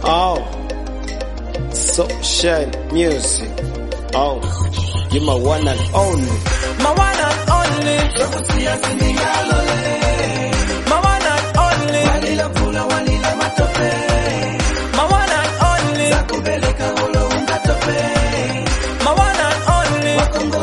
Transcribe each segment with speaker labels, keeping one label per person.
Speaker 1: Oh, social music. Oh, you my one and only.
Speaker 2: My one and only. My one and only. My one and only. My one and only.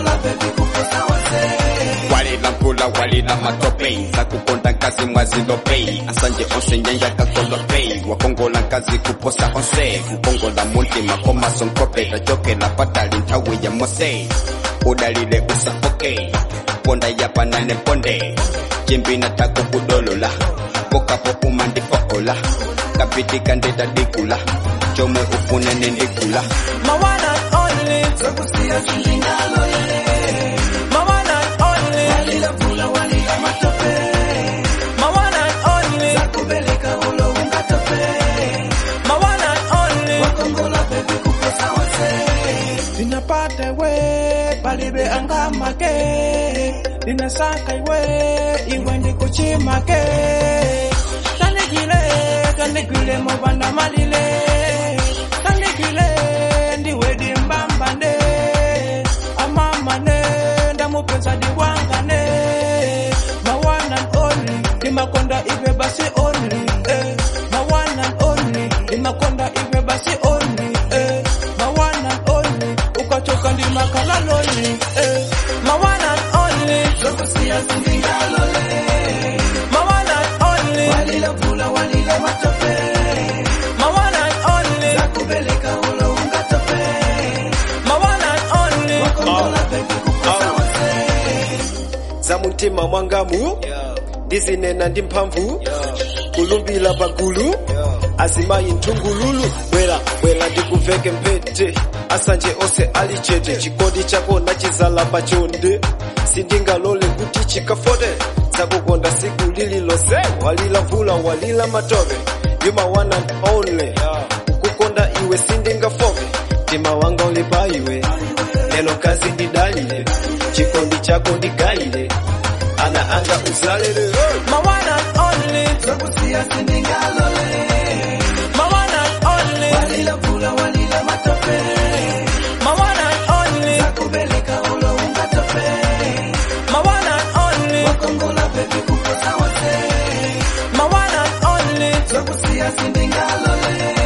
Speaker 3: walila mpula walila matope zakukonda nkazi mwazilopei asanje onse nyanja kakolopei wakongola nkazi kuposa onse kukongola muntima komasonkope tachokela patali nthawi ya mose udalile usafoke ponda yapanane ponde cimbina tako kudolola pokapo umandifoola kapitika ndetadikula comwe ufunene ndikula
Speaker 2: My one and only. My one and only. My one and only. My one and only. Ninapata we palibe angamake ninasaka iwe iwe ndikuchimake tandikile tandikile mubanda malile tandikile ndiwe dimbambane amamane ndamupenza diwangane mawana and only imakonda ive basi only eh. mawana and only imakonda ive basi only eh. mawana and only ukachoka ndimakala lonely eh. mawana and only mawana and only mawana and only mawana and only
Speaker 1: za mutima mwangamu ndizinena ndi mphamvu kulumbira pagulu azimayi nthungululu bwera bwera ndikuveke mphete asanje onse ali chete chikondi chako nachizala pachonde sindingalole kuti chikafote zakukonda siku lililonse walila vula walila matope you my one and only kukonda iwe sindingafoke mtima wanga uli pa iwe lelo kazi ndidalile chikondi chako ndigalile ana anga uzalele
Speaker 2: My one and only. My one and only. My one and only. My one and only. My one and only.